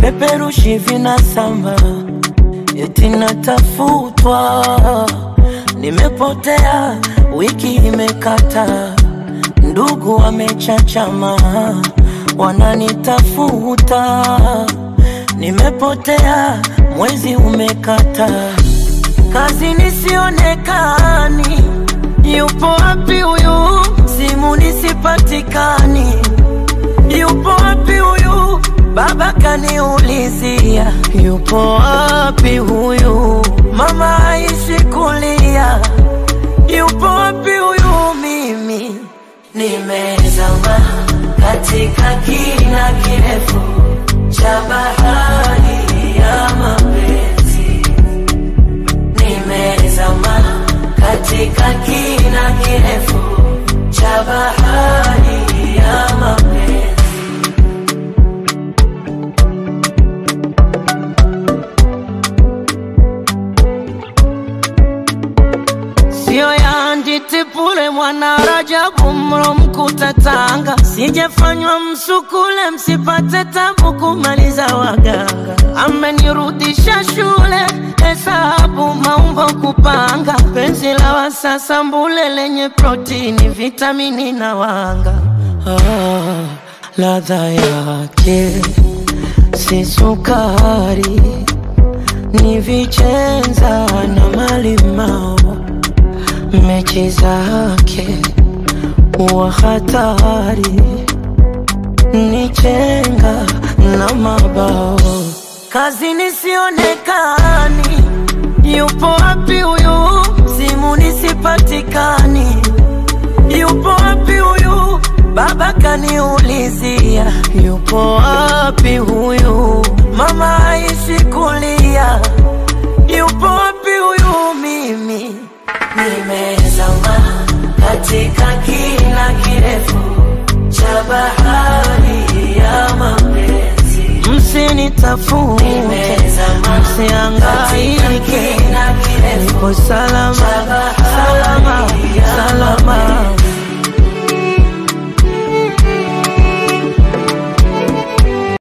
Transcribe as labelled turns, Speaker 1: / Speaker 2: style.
Speaker 1: vipeperushi vinasamba, eti natafutwa, nimepotea, wiki imekata, ndugu wamechachama, wananitafuta, nimepotea, mwezi umekata, kazi nisionekani, yupo wapi huyu? Simu nisipatikani, yupo wapi huyu? Baba kaniulizia, yupo wapi huyu? Mama haishi kulia, yupo wapi huyu? Mimi nimezama katika kina kirefu cha bahari ya mapenzi, nimezama katika kina kirefu cha bahari ya mapenzi. Sio ya nditipule mwana Rajabu mro mkuta Tanga, sijafanywa msukule msipate tabu kumaliza waganga. Amenirudisha shule hesabu maumbo kupanga, penzi la wasasa mbule lenye protini vitamini na wanga. Ah, ladha yake si sukari, ni vichenza na malimao mechi zake wa hatari ni chenga na mabao kazi nisionekani yupo wapi huyu simu nisipatikani yupo wapi huyu baba kaniulizia yupo wapi huyu mama haishi kulia yupo wapi huyu mimi nimezama katika kina kirefu cha bahari ya mapenzi, msinitafute, msiangaike, nipo salama